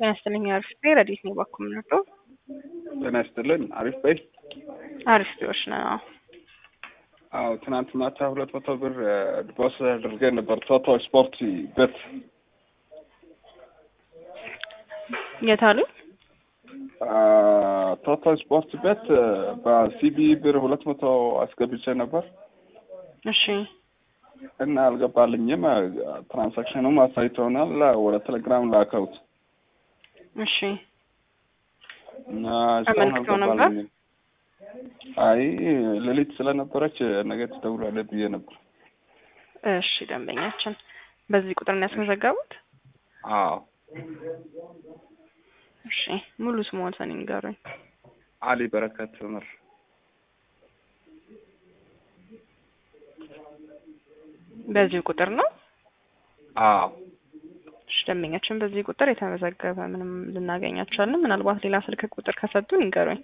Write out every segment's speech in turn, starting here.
ጤና ይስጥልኝ አሪፍ ቤ ረዲት ነው ባኩ ምንወደው ጤና ይስጥልን አሪፍ በይ አሪፍ ቤዎች ነው። አዎ ትናንት ማታ ሁለት መቶ ብር ዲፖስ አድርገን ነበር ቶቶ ስፖርት ቤት የት አሉ? ቶቶ ስፖርት ቤት በሲቢ ብር ሁለት መቶ አስገብቼ ነበር እሺ እና አልገባልኝም። ትራንሳክሽኑም አሳይቶናል። ወደ ቴሌግራም ላከውት እሺ እና እስካሁን አመልክተው ነበር? አልገባልኝም። አይ ሌሊት ስለነበረች ነገ ትደውላለህ ብዬ ነበር። እሺ ደንበኛችን በዚህ ቁጥር ነው ያስመዘገቡት? አዎ እሺ ሙሉ ስሞትን ይንገሩኝ። አሊ በረከት ምር በዚህ ቁጥር ነው? አዎ እሺ ደንበኛችን በዚህ ቁጥር የተመዘገበ ምንም ልናገኛቸው አልንም። ምናልባት ሌላ ስልክ ቁጥር ከሰጡን ይንገሩኝ።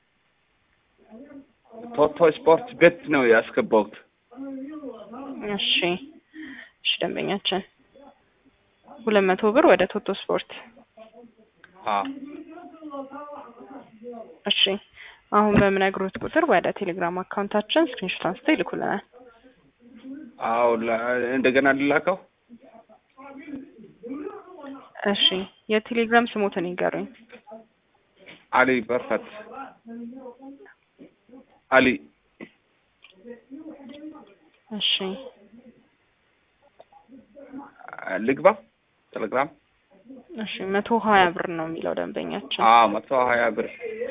ቶቶ ስፖርት ቤት ነው ያስገባሁት። እሺ እሺ ደንበኛችን ሁለት መቶ ብር ወደ ቶቶ ስፖርት አዎ እሺ አሁን በምነግሮት ቁጥር ወደ ቴሌግራም አካውንታችን ስክሪንሾት አንስተው ይልኩልናል። አዎ ላ- እንደገና ልላከው። እሺ የቴሌግራም ስሞትን ይንገሩኝ። አሊ በረከት አሊ እሺ ልግባ ቴሌግራም። እሺ መቶ ሀያ ብር ነው የሚለው ደንበኛችን። አዎ መቶ ሀያ ብር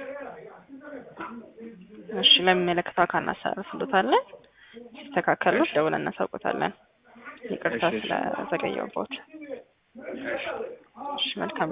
እሺ ለሚመለከተው አካል እናሳርፍሎታለን። ሲስተካከሉት ደውለን እናሳውቆታለን። ይቅርታ እሺ፣ እሺ። ስለዘገየሁበት። እሺ መልካም